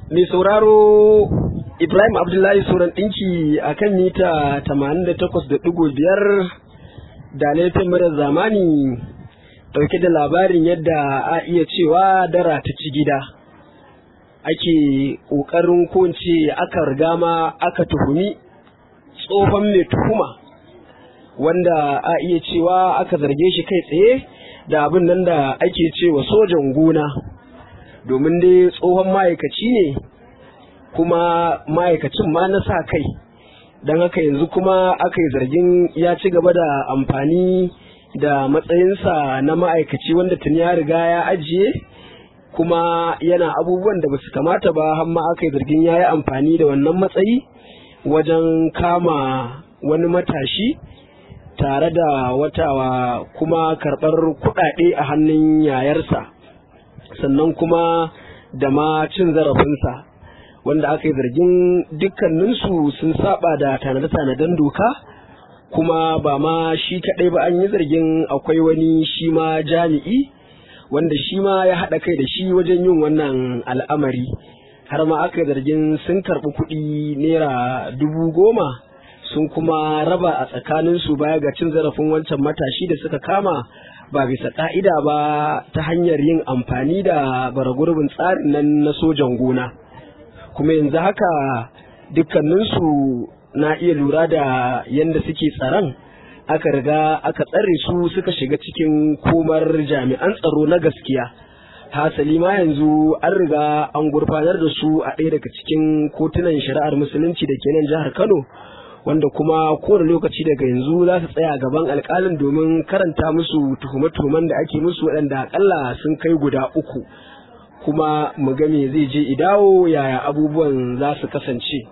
mai sauraro Ibrahim Abdullahi Suran ɗinki a kan mita 88.5 da laifin murar zamani ɗauke da labarin yadda a iya cewa dara ta ci gida. Ake ƙoƙarin kunce aka riga ma aka tuhumi tsohon mai tuhuma wanda a iya cewa aka zarge shi kai tsaye da abin nan da ake cewa sojan gona. domin dai tsohon ma'aikaci ne kuma ma'aikacin ma na sa kai don haka yanzu kuma aka yi zargin ya ci gaba da amfani da matsayinsa na ma'aikaci wanda tuni ya riga ya ajiye kuma yana abubuwan da basu kamata ba har ma aka yi zargin ya yi amfani da wannan matsayi wajen kama wani matashi tare da watawa kuma karɓar kuɗaɗe a hannun yayarsa. sannan kuma da ma cin zarafinsa wanda aka yi zargin dukkaninsu sun saba da tanade-tanaden doka kuma ba ma shi kaɗai ba an yi zargin akwai wani shi ma jami'i wanda shi ma ya haɗa kai da shi wajen yin wannan al'amari har ma aka yi zargin sun karɓi kuɗi naira dubu goma sun kuma raba a tsakaninsu baya ga cin zarafin wancan matashi da suka kama ba bisa ƙa'ida ba ta hanyar yin amfani da baragurbin tsarin nan na sojan gona kuma yanzu haka dukkaninsu na iya lura da yadda suke tsaron aka riga aka tsare su suka shiga cikin komar jami'an tsaro na gaskiya hasali ma yanzu an riga an gurfanar da su a ɗaya daga cikin kotunan shari'ar musulunci da ke nan jihar kano wanda kuma kowane lokaci daga yanzu za su tsaya gaban alkalin domin karanta musu tuhume-tuhumen da ake musu waɗanda akalla sun kai guda uku kuma mu ga me zai je idawo yaya abubuwan za su kasance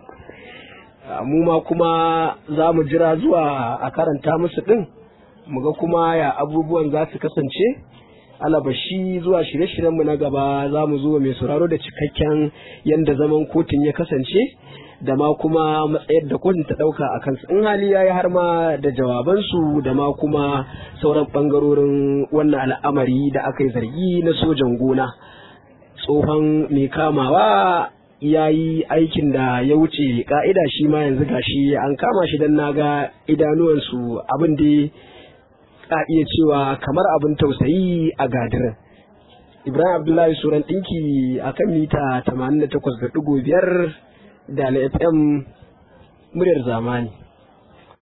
mu ma kuma za mu jira zuwa a karanta musu ɗin mu ga kuma ya abubuwan za su kasance alabashi zuwa shirye-shiryenmu na gaba za mu zo mai sauraro da cikakken yadda zaman kotun ya kasance da ma kuma matsayar da kotun ta ɗauka a kansu in hali ya yi har ma da jawabansu da ma kuma sauran ɓangarorin wannan al'amari da aka yi zargi na sojan gona tsohon mai kamawa ya yi aikin da ya wuce ka'ida shi ma yanzu gashi an kama shi don naga idanuwansu abin da ka iya cewa kamar abin tausayi a gadirin ibrahim abdullahi suran ɗinki a kan mita 88.5 da na fm muryar zamani